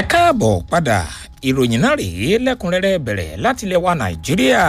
ẹ káàbọ̀ padà ìròyìn náà rèé lẹ́kùnrẹ́rẹ́ bẹ̀rẹ̀ láti ilẹ̀ wa nàìjíríà.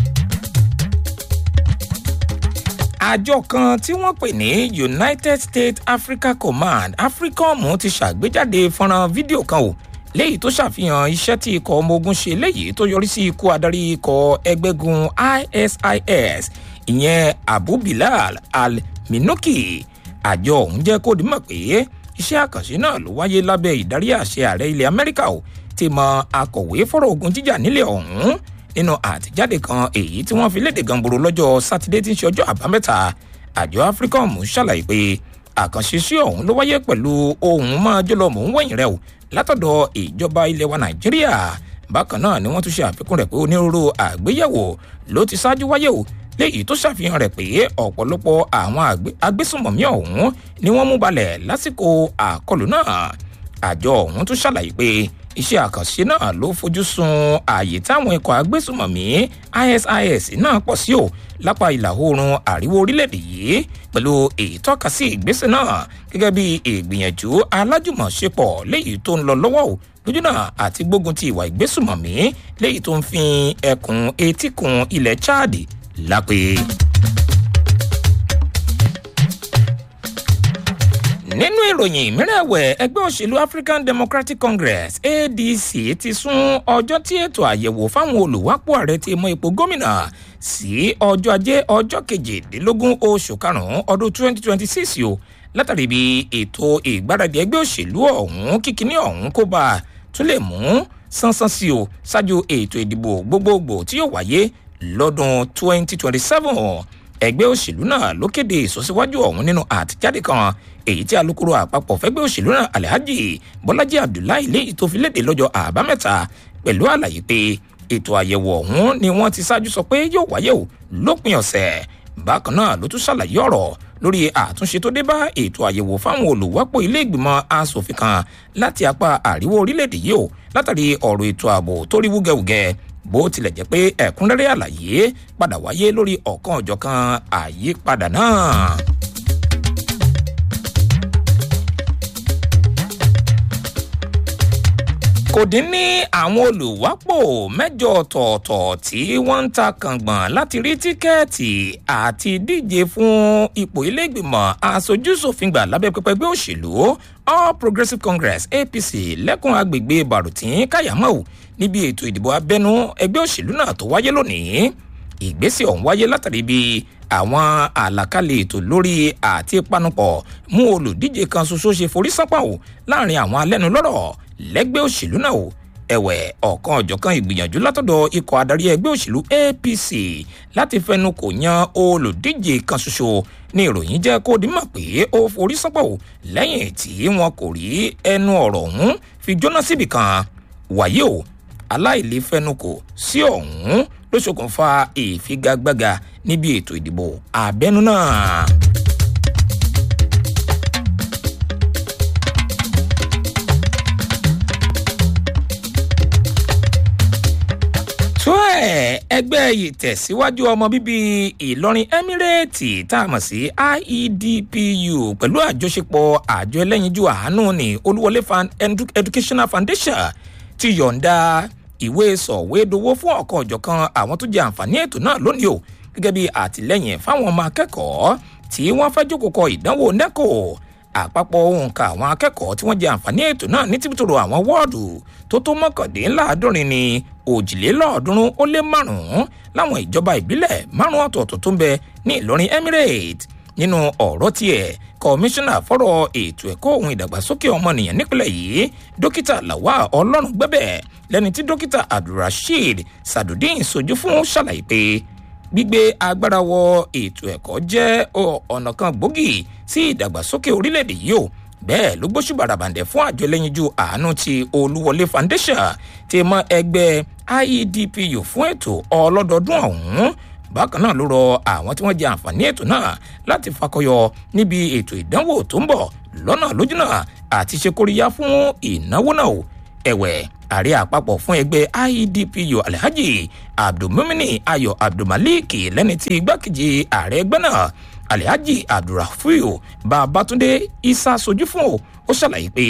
àjọ kan tí wọ́n pè ní united states africa command africom ti ṣàgbéjáde fọ́nrán fídíò kan o léyìí tó ṣàfihàn iṣẹ́ tí ikọ̀ ọmọ ogun ṣe léyìí tó yọrí sí ikú adarí ikọ̀ ẹgbẹ́gun isis ìyẹn abu bilal al-minuki àjọ ọ̀hún jẹ́ kó dimọ̀ pé iṣẹ́ àkànṣe náà ló wáyé lábẹ́ ìdarí àṣẹ ààrẹ ilẹ̀ amẹ́ríkà ò ti mọ akọ̀wé fọ́rọ̀ ogun jíjà nílẹ̀ ọ̀hún nínú àtijáde kan èyí tí wọ́n fi léde gàngbòrò lọ́jọ́ sátidé tí ń ṣe ọjọ́ àbámẹ́ta àjọ africom ṣàlàyé pé àkànṣe sí ọ̀hún ló wáyé pẹ̀lú ohun máa jọlọ mò ń wẹ̀yìn rẹ̀ o látọ̀dọ̀ ìjọba ilẹ̀ wa nàìjíríà bákan náà ni wọ́n tún ṣe àfikún rẹ̀ pé onírúurú àgbéyẹ̀wò ló ti ṣáájú wáyé o léyìí tó ṣàfihàn rẹ̀ pé ọ̀pọ̀lọpọ̀ àwọn agbésùnmọ̀mí ọ̀hún ni wọ́n mú balẹ̀ lásìkò àkọlù náà àjọ ọ̀hún tún ṣàlàyé pé iṣẹ́ àkànṣe náà ló fojú sun ààyè táwọn ikọ̀ agbésùnmọ̀mí isis náà pọ̀ sí o lápá ìlà oòrùn àríwá orílẹ̀-èdè yìí pẹ̀lú ìtọ́kasí ìgbésẹ̀ náà gẹ́gẹ́ bí ìgbìyànjú alájùmọ̀ṣepọ̀ léyìí tó ń lọ lọ́wọ́ o lójúnà àti gbógun ti ìwà ìgbésùnmọ̀mí léyìí tó ń fi ẹkùn etíkun ilẹ̀ chad lápè. nínú ìròyìn mìíràn ẹ̀wẹ̀ ẹgbẹ́ òṣèlú african democratic congress adc ti sún ọjọ́ tí ètò àyẹ̀wò fáwọn olùwápò ààrẹ ti mọ ipò gómìnà sí ọjọ́ ajé ọjọ́ kejìdínlógún oṣù karùn-ún ọdún 2026 o látàrí bí ètò ìgbáradì ẹgbẹ́ òṣèlú ọ̀hún kíkiní ọ̀hún kó bá a tún lè mú sánsán sí o ṣáájú ètò ìdìbò gbogbogbò tí yóò wáyé lọ́dún 2027 ẹgbẹ́ òṣèlú náà ló kéde ìsọsíwájú ọ̀hún nínú àtijáde kan èyí tí alūkkóró àpapọ̀ fẹ́gbẹ́ òṣèlú náà alhaji bọ́lájí abdullahi léyìí tó fi léde lọ́jọ́ àbámẹ́ta pẹ̀lú àlàyé pé ètò àyẹ̀wò ọ̀hún ni wọ́n ti ṣáájú sọ pé yóò wáyé o lópin ọ̀sẹ̀ bákan náà ló tún ṣàlàyé ọ̀rọ̀ lórí àtúnṣe tó dé bá ètò àyẹ̀wò fáwọn olùwápò ilé ìgbìmọ̀ asòfin kan láti apá àríwá orílẹ̀-èdè yìí o látàrí ọ̀rọ̀ ètò ààbò tó rí wúgẹ́wúgẹ́ bó tilẹ̀ jẹ́ pé ẹ̀kúnrẹ́rẹ́ àlàyé padà wáyé lórí ọ̀kan ọ̀jọ̀kan àyípadà náà. kò dín ní àwọn olùwápò mẹ́jọ ọ̀tọ̀ọ̀tọ̀ tí wọ́n ń ta kàngbọ̀n láti rí tíkẹ́ẹ̀tì àti díje fún ipò iléègbìmọ̀ aṣojúṣòfin gbà lábẹ́ pẹpẹ ẹgbẹ́ òṣèlú all progressives congress apc lẹ́kùn agbègbè barutin kayamau níbi ètò ìdìbò abẹ́nú ẹgbẹ́ òṣèlú náà tó wáyé lónìí ìgbésẹ̀ ọ̀hún wáyé látàrí bí àwọn àlàkalẹ̀ ètò lórí àti panupọ̀ mú olùdíje kan ṣoṣo ṣe forí sápá o láàrin àwọn alẹ́nulọ́rọ̀ lẹ́gbẹ́ òṣèlú náà o ẹ̀wẹ̀ ọ̀kan ọ̀jọ̀kan ìgbìyànjú látọ̀dọ̀ ikọ̀ adarí ẹgbẹ́ òṣèlú apc láti fẹnu kò yan olùdíje kan ṣoṣo ní ìròyìn jẹ́ kó dimọ̀ pé ó forí sápá o lẹ́yìn tí wọn kò rí ẹnu ọ̀rọ̀ ọ̀hún fi jóná síbì kan wàyí o aláìlẹ́fẹnukò sí ọ̀hún ló ṣokùnfà ìfigagbága níbi ètò ìdìbò abẹ́nú náà. tó ẹ̀ ẹgbẹ́ ìtẹ̀síwájú ọmọ bíbí ìlọrin emirate tá a mọ̀ sí iedpu pẹ̀lú àjọṣepọ̀ àjọ ẹlẹ́yinjú àánú ní olúwọlé educational foundation ti yọ̀ǹda ìwé sọ̀wédowó fún ọ̀kan ọ̀jọ̀kan àwọn tó jẹ àǹfààní ètò náà lónìí o gẹ́gẹ́ bí àtìlẹ́yìn fáwọn ọmọ akẹ́kọ̀ọ́ tí wọ́n fẹ́ jókòó kọ ìdánwò nẹ́kò àpapọ̀ òǹkà àwọn akẹ́kọ̀ọ́ tí wọ́n jẹ àǹfààní ètò náà ní tìbítòrò àwọn wọ́ọ̀dù tó tó mọ́kàndínláàádọ́rin ní òjìlélọ́ọ̀ọ́dúnrún ó lé márùn-ún láwọn ìjọba ìbílẹ̀ márùn-ún ọ̀tọ̀ọ̀tọ̀ tó ń bẹ ní ìlọrin emirate nínú ọ̀rọ̀ tiẹ̀ kọmíṣánná fọ́rọ̀ ètò ẹ̀kọ́ ohun ìdàgbàsókè ọmọnìyàn nípìnlẹ̀ yìí dókítà làwa ọlọ́run gbẹ́bẹ̀ lẹ́ni tí dókítà abdulrasheed sadudeen sojú fún ṣàlàyé pé gbígbé agbára wọ ètò ẹ̀kọ́ jẹ́ ọ̀nà kan gbòógì sí ìdàgbàsókè orílẹ̀-èdè yìí o bẹ́ẹ̀ ló gbóṣù bàràbàǹdẹ̀ fún àjọ ẹlẹ́yinjú àánú ti olúwọlé foundation ti mọ ẹgbẹ́ iedpu fún ètò ọlọ́dọọdún ọ̀hún bákan náà ló rọ àwọn tí wọ́n jẹ àǹfààní ètò náà láti fakọyọ níbi ètò ìdánwò tó ń bọ̀ lọ́nà lójúnà àti ṣe kóríyá fún ìnáwó náà ẹ̀wẹ̀ ààrẹ àpapọ̀ fún ẹgbẹ́ iedpu alhaji abdulmumini ayọ̀ abdulmalik lẹ́ni tí igbákejì ààrẹ ẹgbẹ́ náà alhaji abdulrafiu babatunde isa sojú fún o ó ṣàlàyé pé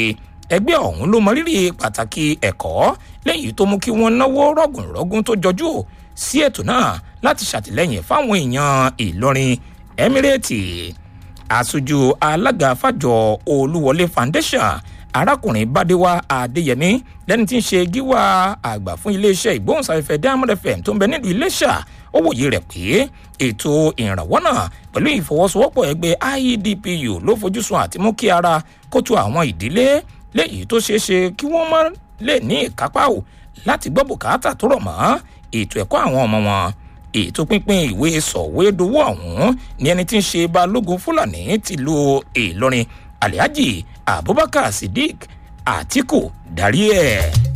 ẹgbẹ́ ọ̀hún ló mọ rírì pàtàkì ẹ̀kọ́ lẹ́yìn tó mú kí wọ́n náwó rọ̀gùnrọ̀gùn tó jọjú sí ètò náà láti ṣàtìlẹ́yìn fáwọn èèyàn ìlọrin emirate aṣojú alága fàjọ olúwọlé foundation arákùnrin bádéwá adéyẹmí lẹni tí ń ṣe gíwá àgbà fún iléeṣẹ́ ìgbóhùnsáfẹ́fẹ́ diamond fm tó ń bẹ nílùú iléṣà ó wòye rẹ̀ pé ètò ìrànwọ́ náà pẹ̀lú ìfọwọ́sowọ́pọ̀ ẹgbẹ́ iedpu ló fojúsùn àti mú kí ara kó tu àwọn ìdílé léyìí tó ṣeé ṣe kí wọ́n má lè ní ìkápá ò láti gbọ́ bùkátà tó rọ̀ mọ́ ètò ẹ̀kọ́ àwọn ọmọ wọn ètò pínpín ìwé sọ̀wédowó ọ̀hún ní ẹni tí ń ṣe balógun fúlàní tìlú ìlọrin alhaji abubakar sidiq atiku darí ẹ̀.